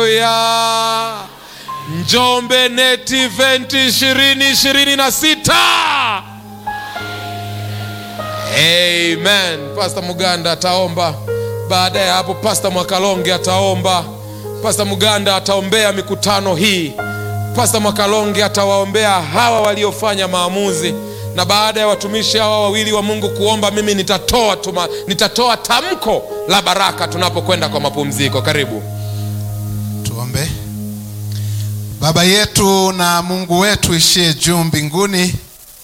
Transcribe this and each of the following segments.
ya Njombe Net Event 2026. Amen. Pastor Muganda ataomba. Baada ya hapo Pastor Mwakalonge ataomba. Pastor Muganda ataombea mikutano hii. Pastor Mwakalonge atawaombea hawa waliofanya maamuzi, na baada ya watumishi hawa wawili wa Mungu kuomba, mimi nitatoa tuma, nitatoa tamko la baraka tunapokwenda kwa mapumziko. Karibu. Tuombe. Baba yetu na Mungu wetu ishie juu mbinguni,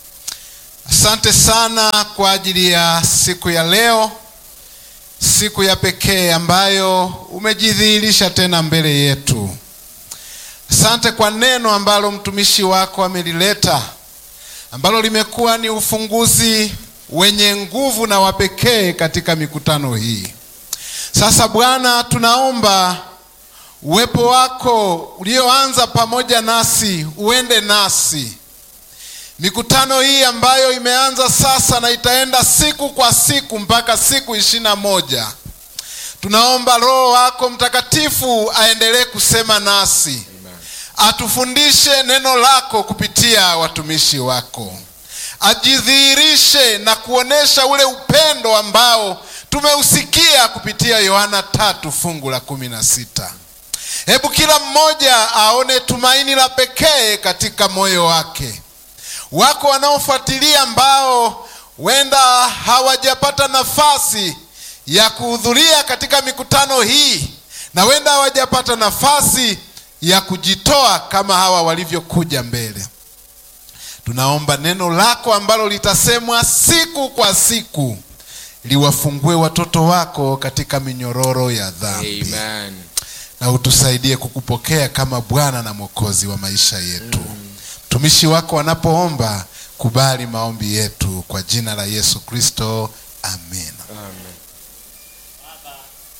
asante sana kwa ajili ya siku ya leo, siku ya pekee ambayo umejidhihirisha tena mbele yetu. Asante kwa neno ambalo mtumishi wako amelileta, ambalo limekuwa ni ufunguzi wenye nguvu na wa pekee katika mikutano hii. Sasa Bwana, tunaomba uwepo wako ulioanza pamoja nasi uende nasi mikutano hii ambayo imeanza sasa na itaenda siku kwa siku mpaka siku ishirini na moja. Tunaomba Roho wako Mtakatifu aendelee kusema nasi, atufundishe neno lako kupitia watumishi wako, ajidhihirishe na kuonesha ule upendo ambao tumeusikia kupitia Yohana tatu fungu la kumi na sita. Hebu kila mmoja aone tumaini la pekee katika moyo wake. Wako wanaofuatilia ambao wenda hawajapata nafasi ya kuhudhuria katika mikutano hii na wenda hawajapata nafasi ya kujitoa kama hawa walivyokuja mbele. Tunaomba neno lako ambalo litasemwa siku kwa siku liwafungue watoto wako katika minyororo ya dhambi Amen. na utusaidie kukupokea kama Bwana na Mwokozi wa maisha yetu. Mtumishi wako wanapoomba, kubali maombi yetu kwa jina la Yesu Kristo, amen. Amen. Baba,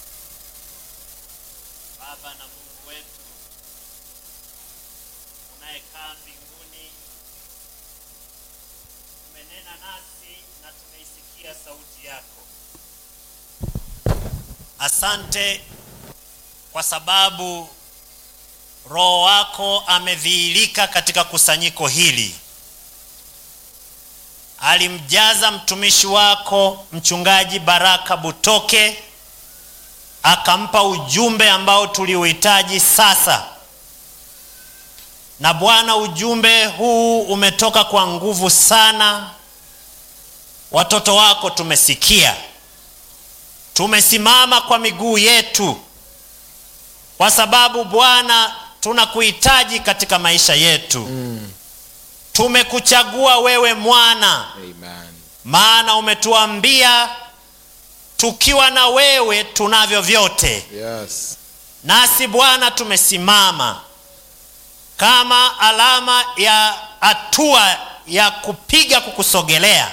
Baba na Mungu wetu unayekaa mbinguni, umenena nasi na tumeisikia sauti yako. Asante kwa sababu Roho wako amedhihirika katika kusanyiko hili. Alimjaza mtumishi wako mchungaji Baraka Butoke, akampa ujumbe ambao tuliuhitaji sasa. Na Bwana, ujumbe huu umetoka kwa nguvu sana. Watoto wako tumesikia, tumesimama kwa miguu yetu, kwa sababu Bwana tunakuhitaji katika maisha yetu. Tumekuchagua wewe mwana Amen. maana umetuambia tukiwa na wewe tunavyo vyote. Yes. Nasi Bwana tumesimama kama alama ya hatua ya kupiga kukusogelea.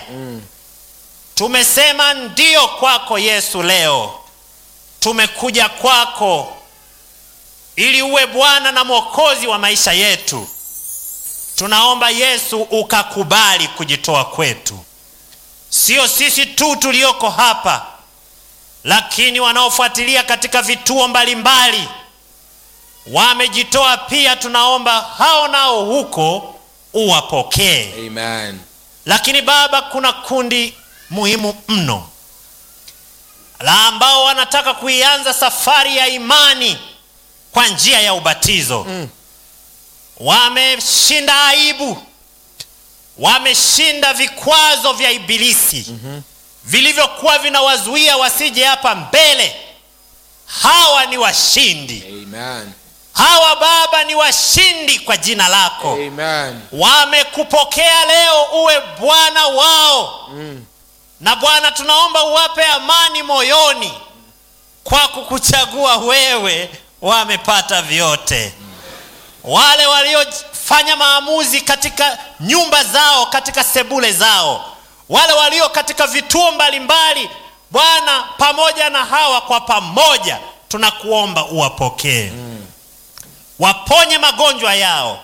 Tumesema ndio kwako Yesu. Leo tumekuja kwako ili uwe Bwana na Mwokozi wa maisha yetu. Tunaomba Yesu ukakubali kujitoa kwetu, sio sisi tu tulioko hapa, lakini wanaofuatilia katika vituo mbalimbali wamejitoa pia. Tunaomba hao nao huko uwapokee. Amen. Lakini Baba, kuna kundi muhimu mno la ambao wanataka kuianza safari ya imani kwa njia ya ubatizo. Wameshinda aibu, wameshinda vikwazo vya Ibilisi vilivyokuwa vinawazuia wasije hapa mbele. Hawa ni washindi, Amen. hawa Baba ni washindi kwa jina lako Amen. wamekupokea leo uwe Bwana wao na Bwana, tunaomba uwape amani moyoni kwa kukuchagua wewe. Wamepata vyote. Wale waliofanya maamuzi katika nyumba zao, katika sebule zao, wale walio katika vituo mbalimbali, Bwana, pamoja na hawa kwa pamoja, tunakuomba uwapokee, waponye magonjwa yao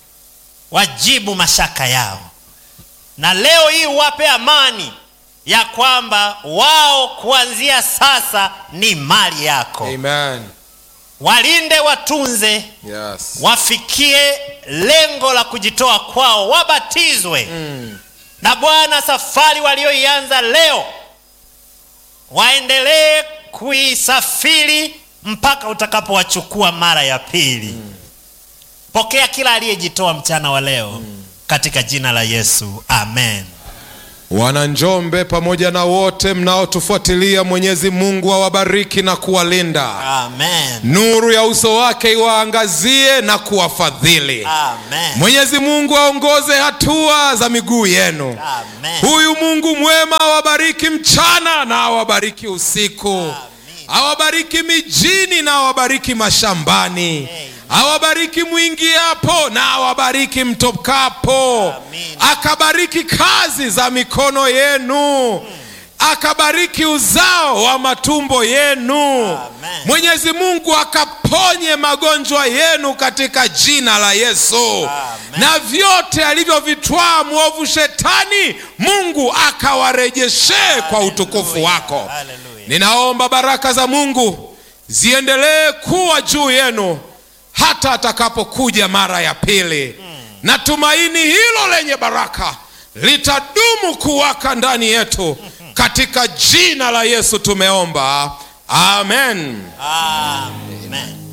wajibu mashaka yao, na leo hii uwape amani ya kwamba wao kuanzia sasa ni mali yako. Amen. walinde watunze Yes. wafikie lengo la kujitoa kwao wabatizwe na bwana safari walioianza leo waendelee kuisafiri mpaka utakapowachukua mara ya pili pokea kila aliyejitoa mchana wa leo katika jina la yesu amen Wananjombe pamoja na wote mnaotufuatilia, Mwenyezi Mungu awabariki na kuwalinda, amen nuru ya uso wake iwaangazie na kuwafadhili. amen Mwenyezi Mungu aongoze hatua za miguu yenu. amen Huyu Mungu mwema awabariki mchana na awabariki usiku, awabariki mijini na awabariki mashambani, awabariki mwingiapo na awabariki mtokapo, Amin. akabariki kazi za mikono yenu, akabariki uzao wa matumbo yenu. Amen. Mwenyezi Mungu akaponye magonjwa yenu katika jina la Yesu Amen. na vyote alivyovitwaa mwovu shetani Mungu akawarejeshee kwa utukufu wako. Hallelujah. Ninaomba baraka za Mungu ziendelee kuwa juu yenu hata atakapokuja mara ya pili, na tumaini hilo lenye baraka litadumu kuwaka ndani yetu. Katika jina la Yesu tumeomba, amen. amen